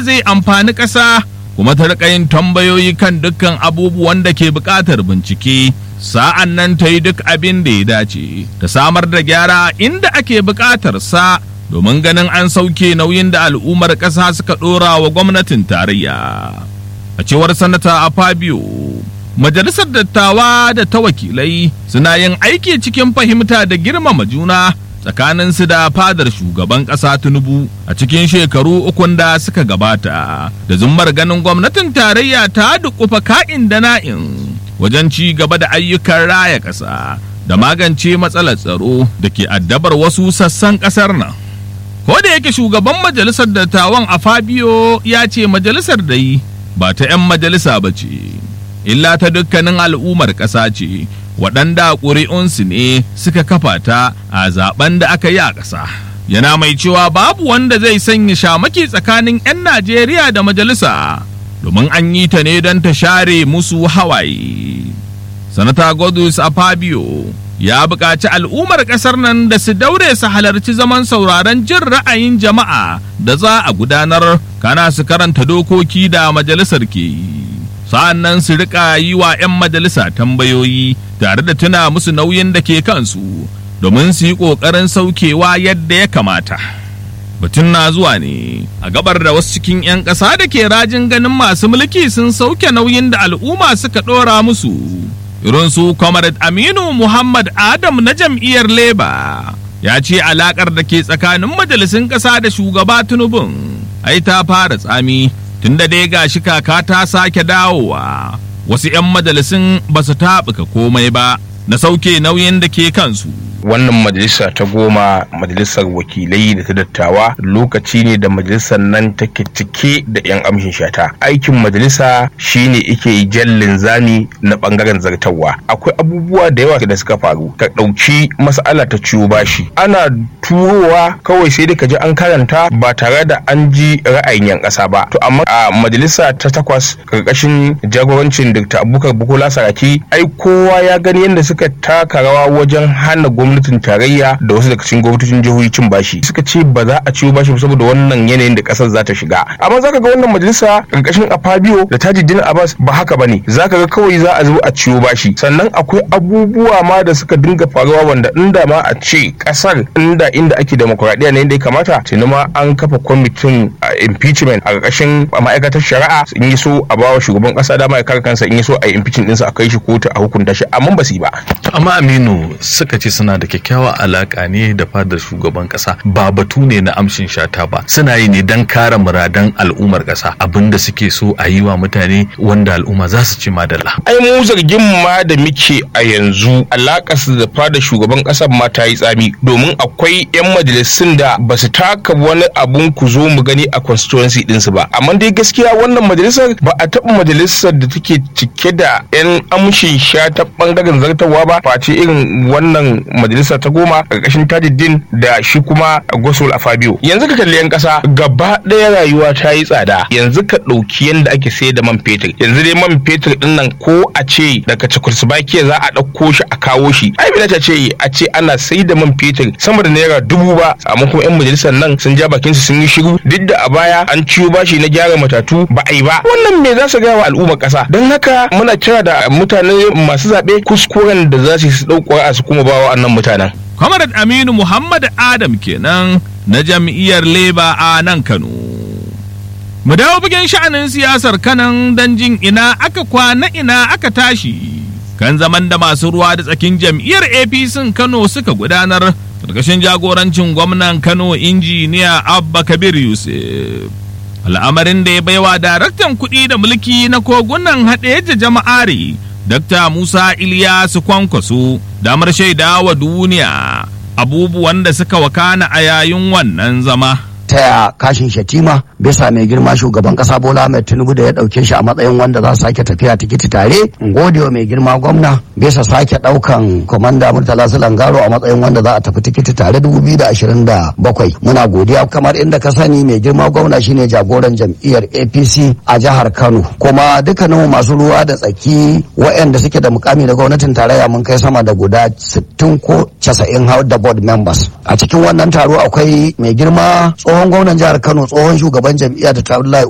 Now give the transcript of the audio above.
zai amfani ƙasa kuma ta riƙa yin tambayoyi kan dukkan abubuwan da ke buƙatar bincike sa'an nan ta yi duk abin da ya dace ta samar da gyara inda ake buƙatar sa domin ganin an sauke nauyin da al'ummar ƙasa suka ɗora wa gwamnatin tarayya a cewar sanata a fabio majalisar dattawa da ta wakilai suna yin aiki cikin fahimta da girmama juna tsakaninsu da fadar shugaban ƙasa tinubu a cikin shekaru ukun da suka gabata da zummar ganin gwamnatin tarayya ta dukufa ka'in da na'in wajen ci gaba da ayyukan raya ƙasa da magance matsalar tsaro da ke addabar wasu sassan ƙasar nan ko da yake shugaban majalisar dattawan a fabio ya ce majalisar dai ba ta 'yan majalisa ba ce illa ta dukkanin al'ummar ƙasa ce waɗanda ƙuri'unsu ne suka kafa ta a zaben da aka yi a ƙasa. Yana mai cewa babu wanda zai sanya shamaki tsakanin 'yan Najeriya da majalisa domin an yi ta ne don ta share musu hawaye. Sanata Godus Fabio ya buƙaci al'ummar ƙasar nan da su daure su halarci zaman sauraron jin ra'ayin jama'a da za a gudanar kana su karanta dokoki da majalisar ke yi. sa'an nan su rika yi wa 'yan majalisa tambayoyi tare da tuna musu nauyin da ke kansu domin su yi ƙoƙarin saukewa yadda ya kamata. Batun na zuwa ne a gabar da wasu cikin 'yan ƙasa da ke rajin ganin masu mulki sun sauke nauyin da al'umma suka ɗora musu. Irin su Comrade Aminu Muhammad Adam na jam'iyyar Leba ya ce alaƙar da ke tsakanin majalisun ƙasa da shugaba Tinubun ai ta fara tsami tunda dai gashi kaka ta sake dawowa wasu 'yan majalisun ba su taɓuka komai ba na sauke nauyin da ke kansu wannan majalisa ta goma majalisar wakilai da ta dattawa lokaci ne da majalisar nan take cike da 'yan amshin shata aikin majalisa shine ike jallin zami na bangaren zartarwa akwai abubuwa da yawa da suka faru ka ɗauki mas'ala ta ciwo bashi ana turowa kawai sai dai ka ji an karanta ba tare da an ji ra'ayin 'yan ƙasa ba to amma a majalisa ta takwas karkashin jagorancin dr abubakar bukola saraki ai kowa ya gani yadda suka taka rawa wajen hana gwamnati gwamnatin tarayya da wasu daga cikin gwamnatocin jihohi cin bashi suka ce ba za a ciwo bashi saboda wannan yanayin da kasar za ta shiga amma zaka ga wannan majalisa karkashin afabio da tajiddin abbas ba haka bane zaka ga kawai za a zo a ciwo bashi sannan akwai abubuwa ma da suka dinga faruwa wanda inda ma a ce kasar inda inda ake demokuraɗiyya ne inda ya kamata tuni ma an kafa kwamitin impeachment a karkashin ma'aikatar shari'a in yi so a bawa shugaban kasa dama ya kare kansa in yi so a yi impeachment ɗinsa a kai shi kotu a hukunta shi amma ba su yi ba amma aminu suka ce suna da kyakkyawa alaka ne da fadar shugaban kasa ba batu ne na amshin shata ba suna yi ne don kare muradan al'ummar kasa abinda suke so a yi wa mutane wanda al'umma za su ci madalla ai mu zargin ma da muke a yanzu alakar su da fadar shugaban kasar ma ta yi tsami domin akwai yan majalisun da ba su taka wani abun ku zo mu gani a constituency ɗinsu ba amma dai gaskiya wannan majalisar ba a taɓa majalisar da take cike da yan amshin shata bangaren zartarwa ba face irin wannan majalisa ta goma ƙarƙashin tajiddin da shi kuma gosol a fabio yanzu ka kalli yan ƙasa gaba ɗaya rayuwa ta yi tsada yanzu ka ɗauki yadda ake sayar da man fetur yanzu dai man fetur ɗin nan ko a ce daga cekoslovakia za a ɗauko shi a kawo shi ai bai ta ce a ce ana sai da man fetur sama da naira dubu ba amma kuma yan majalisar nan sun ja bakinsu sun yi shiru duk da a baya an ciwo bashi na gyara matatu ba a yi ba wannan me za su gaya wa al'ummar ƙasa don haka muna kira da mutane masu zaɓe kuskuren da za su ɗauko a su kuma ba wa'annan mutanen. Comrade Aminu Muhammad Adam kenan na jam'iyyar Leba a nan Kano. Mu dawo bugen sha'anin siyasar kanan don jin ina aka kwana ina aka tashi. Kan zaman da masu ruwa da tsakin jam'iyyar APC Kano suka gudanar ƙarƙashin jagorancin gwamnan Kano injiniya Abba Kabir Yusuf. Al'amarin da ya baiwa daraktan kuɗi da mulki na kogunan haɗe jama'ari Dr. Musa Iliyasu Kwankwaso damar shaida wa duniya abubuwan da suka wakana a yayin wannan zama. taya kashin shatima bisa mai girma shugaban kasa bola mai tinubu da ya dauke shi a matsayin wanda za su sake tafiya tikiti tare in gode wa mai girma gwamna bisa sake daukan komanda murtala langaro a matsayin wanda za a tafi tikiti tare 2027 muna godiya kamar inda ka sani mai girma gwamna shine jagoran jam'iyyar apc a jihar kano kuma dukkanin masu ruwa da tsaki waɗanda suke da mukami da gwamnatin tarayya mun kai sama da guda 60 ko 90 har da board members a cikin wannan taro akwai mai girma tsohon gwamnan jihar kano tsohon shugaban jam'iyya da ta